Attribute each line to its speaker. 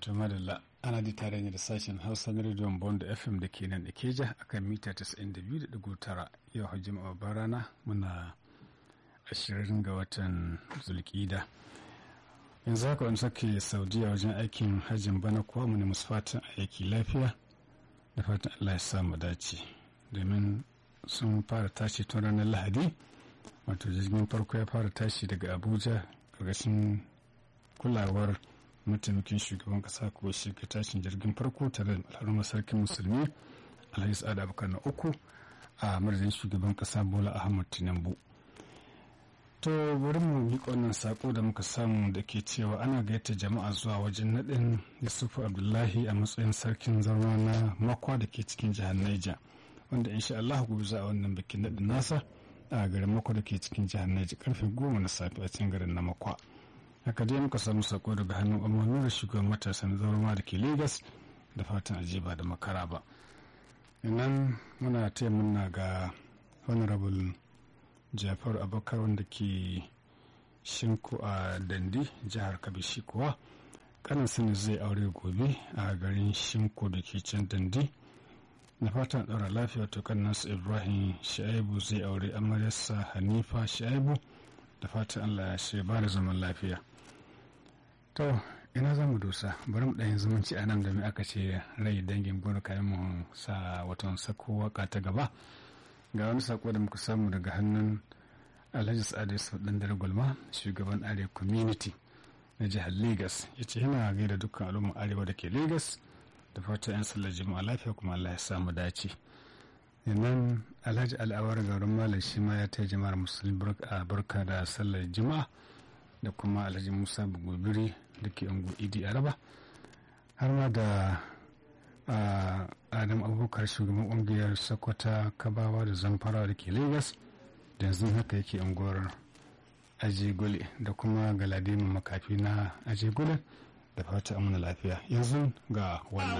Speaker 1: to madalla ana ji tare ne da sashen hausa na rediyon bond fm da ke nan ikeja a kan mita 92.9 yau hajji babban rana muna 20 ga watan zulkida yanzu haka wani sake saudiya wajen aikin hajjin bana kuwa mu ne musu fatan aiki lafiya da fatan allah ya samu dace domin sun fara tashi tun ranar lahadi wato jirgin farko ya fara tashi daga abuja ƙarƙashin kulawar mataimakin shugaban kasa ko shiga tashin jirgin farko tare da alharumar sarkin musulmi alhaji sa'ad abubakar na uku a madadin shugaban kasa bola ahmad tinubu to bari mu yi wannan sako da muka samu da ke cewa ana gayyata jama'a zuwa wajen naɗin yusufu abdullahi a matsayin sarkin zarwa na makwa da ke cikin jihar niger wanda insha Allah gobe za a wannan bikin naɗin nasa a garin makwa da ke cikin jihar niger karfe goma na safe a cikin garin na makwa haka dai muka samu sako daga hannun umarni da shugaban matasan zaurama da ke lagos da fatan aje ba da makara ba nan muna taya muna ga honorable jafar abakar wanda ke shinku a dandi jihar kabishi kuwa kanan sani zai aure gobe a garin shinku da ke can dandi na fatan ɗaura lafiya to kan nasu ibrahim sha'ibu zai aure amaryarsa hanifa sha'ibu da fatan allah ya shi ba da zaman lafiya to ina za mu dosa bari mu ɗayin zumunci a nan da mai aka ce rai dangin gona kayan mu sa watan sako waka ta gaba ga wani sako da muka samu daga hannun alhaji sa'adu su ɗan dare gulma shugaban arewa community na jihar lagos ya ce yana gaida dukkan al'ummar arewa da ke lagos da fatan 'yan sallar jima'a lafiya kuma allah ya samu dace nan alhaji al'awar garin malam shi ma ya ta jama'ar musulmi a barka da sallar juma'a da kuma alhaji musa bugubiri da ke ungu idi araba har ma da adam abubakar shugaban ƙungiyar sokoto kabawa da zamfara da ke lagos da yanzu haka yake unguwar ajegule da kuma galadimin makafi na ajegule da fata amina lafiya yanzu ga wannan